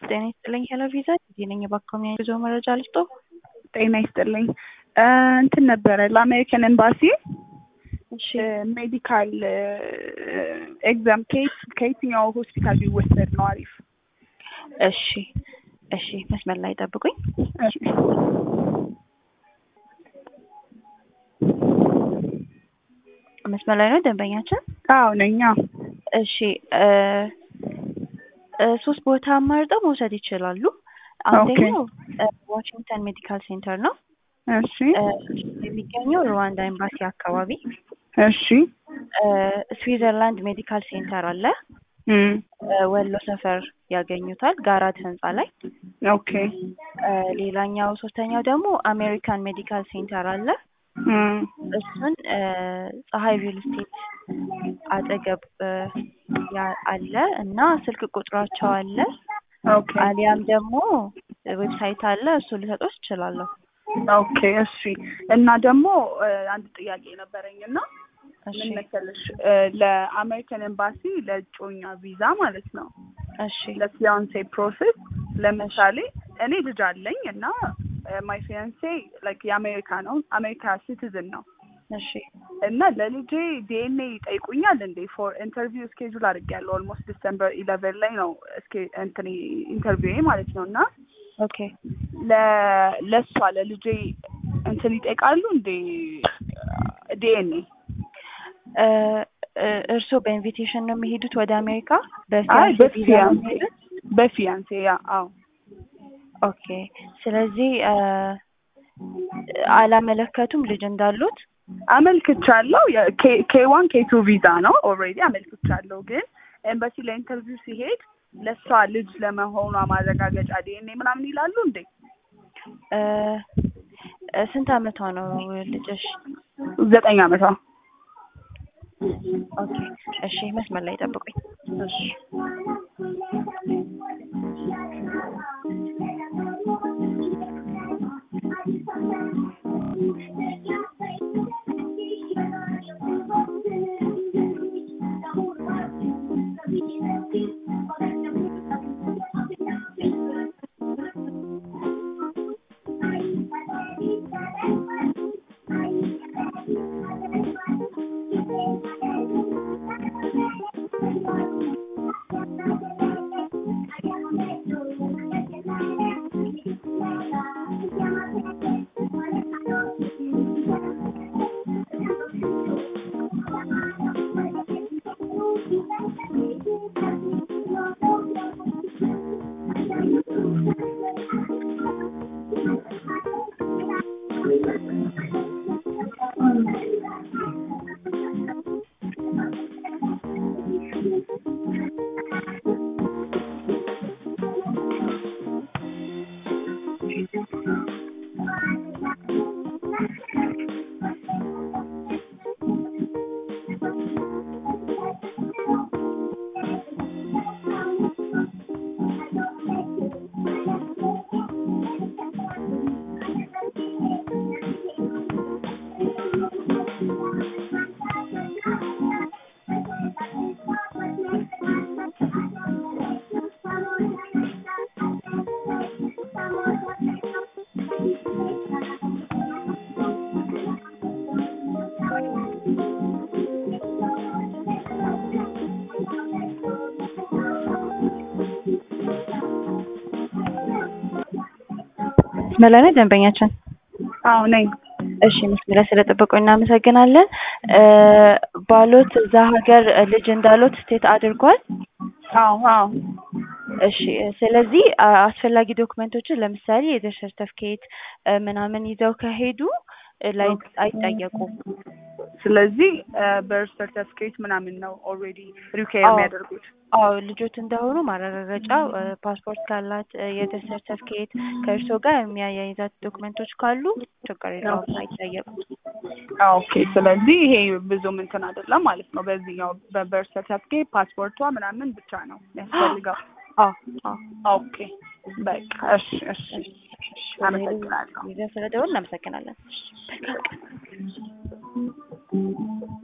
ጤና ይስጥልኝ ሄሎ ቪዛ ጊዜ ነኝ የባካሚ ጉዞ መረጃ ልስጦ ጤና ይስጥልኝ እንትን ነበረ ለአሜሪካን ኤምባሲ እሺ ሜዲካል ኤግዛም ከየትኛው ሆስፒታል ቢወሰድ ነው አሪፍ? እሺ እሺ መስመር ላይ ጠብቁኝ እሺ። መስመር ላይ ነው ደንበኛችን አዎ ነኝ። አዎ። እሺ እ እ ሶስት ቦታ አማርጠው መውሰድ ይችላሉ አንደኛው እ ዋሽንግተን ሜዲካል ሴንተር ነው እሺ እ የሚገኘው ሩዋንዳ ኤምባሲ አካባቢ እሺ እ ስዊዘርላንድ ሜዲካል ሴንተር አለ እም እ ወሎ ሰፈር ያገኙታል ጋራት ህንጻ ላይ ኦኬ እ ሌላኛው ሶስተኛው ደግሞ አሜሪካን ሜዲካል ሴንተር አለ እም እሱን እ ፀሐይ ሪል ስቴት አጠገብ እ ያ- አለ እና ስልክ ቁጥራቸው አለ ኦኬ አሊያም ደግሞ ዌብሳይት አለ እሱ ልሰጦች እችላለሁ ኦኬ እሺ። እና ደግሞ እ አንድ ጥያቄ ነበረኝ እና እሺ ምን መሰለሽ እ ለአሜሪካን ኤምባሲ ለእጮኛ ቪዛ ማለት ነው እሺ ለፊያንሴ ፕሮሰስ ለምሳሌ እኔ ልጅ አለኝ እና ማይ ፊያንሴ ላይክ የአሜሪካ ነው አሜሪካ ሲቲዝን ነው እሺ እና ለልጄ ዲኤንኤ ይጠይቁኛል እንዴ ፎር ኢንተርቪው ስኬጁል አድርጌያለሁ ኦልሞስት ዲሰምበር ኢለቨን ላይ ነው እስኬ እንትን ኢንተርቪው ማለት ነው እና ኦኬ ለ ለእሷ ለልጄ እንትን ይጠይቃሉ እንዴ ዲኤንኤ እ እ እርስዎ በኢንቪቴሽን ነው የሚሄዱት ወደ አሜሪካ አይ በፊያንሴ ቪዛ ነው በፊያንሴ የሚሄዱት በፊያንሴ ያ አዎ ኦኬ ስለዚህ እ አላመለከቱም ልጅ እንዳሉት አመልክቻለሁ ኬ ዋን ኬ ቱ ቪዛ ነው ኦልሬዲ አመልክቻለሁ ግን ኤምባሲ ለኢንተርቪው ሲሄድ ለእሷ ልጅ ለመሆኗ ማረጋገጫ ዲኤንኤ ምናምን ይላሉ እንዴ እ እ ስንት አመቷ ነው ልጅሽ ዘጠኝ አመቷ ኦኬ እሺ መስመር ላይ ጠብቁኝ እሺ መስመር ላይ ነው ደንበኛችን አዎ ነኝ እሺ መስመር ላይ ስለጠበቁ እናመሰግናለን እ ባሎት እዛ ሀገር ልጅ እንዳሎት ስቴት አድርጓል አዎ አዎ እሺ ስለዚህ አ- አስፈላጊ ዶክመንቶችን ለምሳሌ የዘር ሰርተፍኬት ምናምን ይዘው ከሄዱ እ ላይ አይጠየቁም ስለዚህ በርዝ ሰርተፍኬት ምናምን ነው ኦልሬዲ ሪኳየር አዎ። የሚያደርጉት አዎ ልጆት እንደሆኑ ማረጋገጫ እ ፓስፖርት ካላት እ የዘር ሰርተፍኬት ከእርስዎ ጋር የሚያያይዛት ዶክመንቶች ካሉ ችግር የለውም አይጠየቁም ኦኬ ስለዚህ ይሄ ብዙም እንትን አይደለም ማለት ነው በዚህኛው በበርዝ ሰርተፍኬት ፓስፖርቷ ምናምን ብቻ ነው የሚያስፈልገው አዎ አዎ ኦኬ በቃ እሺ እሺ አመሰግናለሁ ይዘን ስለደወል እናመሰግናለን